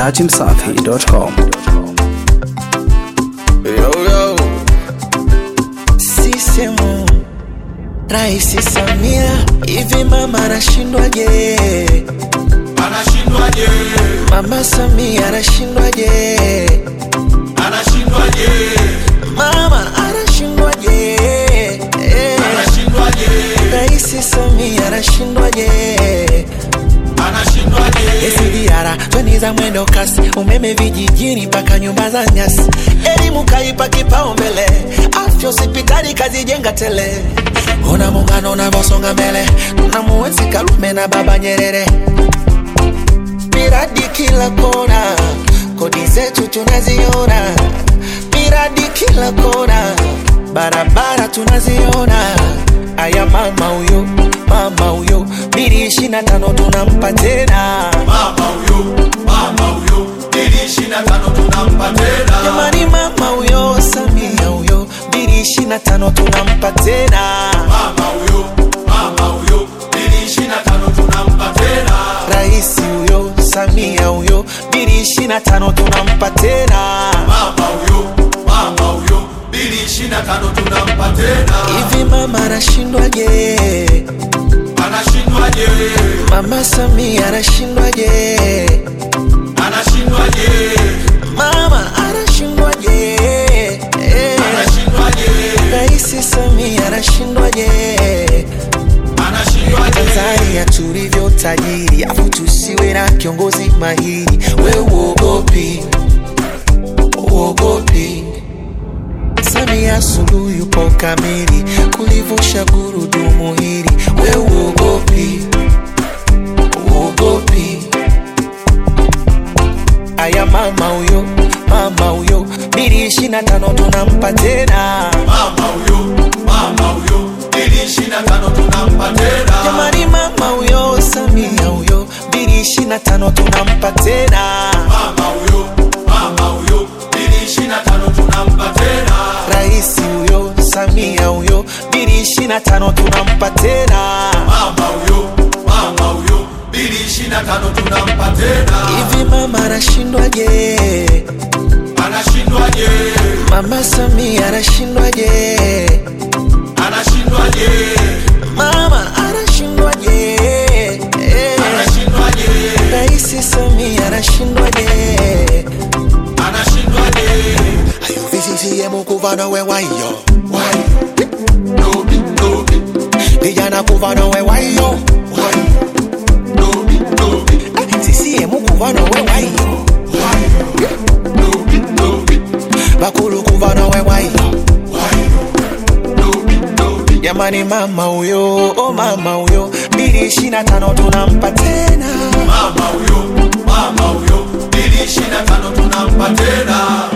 dachimsafi.com. Yo, yo. Sisemu Raisi Samia, hivi mama anashindwaje? Anashindwaje? Mama Samia anashindwaje? Anashindwaje? Mama anashindwaje? Eh, Anashindwaje? Raisi Samia anashindwaje? Anashindwaje? SGR treni za mwendo kasi, umeme vijijini mpaka nyumba za nyasi, elimu kaipa kipaumbele, afya hospitali kazijenga tele. Ona muungano unavyosonga mbele, tunamuenzi Karume na Baba Nyerere, miradi kila kona, kodi zetu tunaziona, miradi kila kona, barabara tunaziona. Aya mama huyo, mama huyo, bili ishirini na tano tunampa tena. Mama huyo, mama huyo, ili ishirini na tano tunampa tena. Jamani, mama huyo Samia huyo, bili ishirini na tano tunampa tena. Mama huyo, mama huyo, ili ishirini na tano tunampa tena. Rais huyo Samia huyo, bili ishirini na tano tunampa tena. Mama huyo, mama huyo, ili ishirini na tano tunampa tena. Hivi mama anashindwaje? Anashindwaje? Mama Samia anashindwaje? Anashindwaje? Mama anashindwaje? Eh, Anashindwaje? Rais Samia anashindwaje? Anashindwaje? Tanzania tulivyo tajiri, afu tusiwe na kiongozi mahiri. We uogopi, uogopi. Samia Suluhu yupo kamili kulivusha gurudumu hili. We uogopi, uogopi. Aya mama huyo, mama huyo, bili ishirini na tano tunampa tena. Mama huyo, mama huyo, ili ishirini na tano tunampa tena. Jamani, mama huyo Samia huyo, bili ishirini na tano tunampa tena. Mama huyo, mama huyo, ili ishirini na tano tunampa tena. Rais huyo Samia huyo, bili ishirini na tano tunampa tena. Mama huyo, mama huyo, ili ishirini na tano tunampa tena. Hivi mama anashindwaje? Anashindwaje? Mama Samia anashindwaje? Anashindwaje? Mama anashindwaje? Eh, Anashindwaje? Rais Samia anashindwaje? Anashindwaje? Ayo CCM kuva nawe wayo, Why? Dobi, dobi, vijana kuva nawe wayo, why? Dobi, dobi, Eh, CCM kuva nawe wayo, why? Dobi, dobi, bakulu kuva nawe wayo. why? Dobi, dobi. Jamani, mama huyo, oh mama huyo, bili ishirini na tano tunampa tena. Mama huyo, mama huyo, ili ishirini na tano tunampa tena.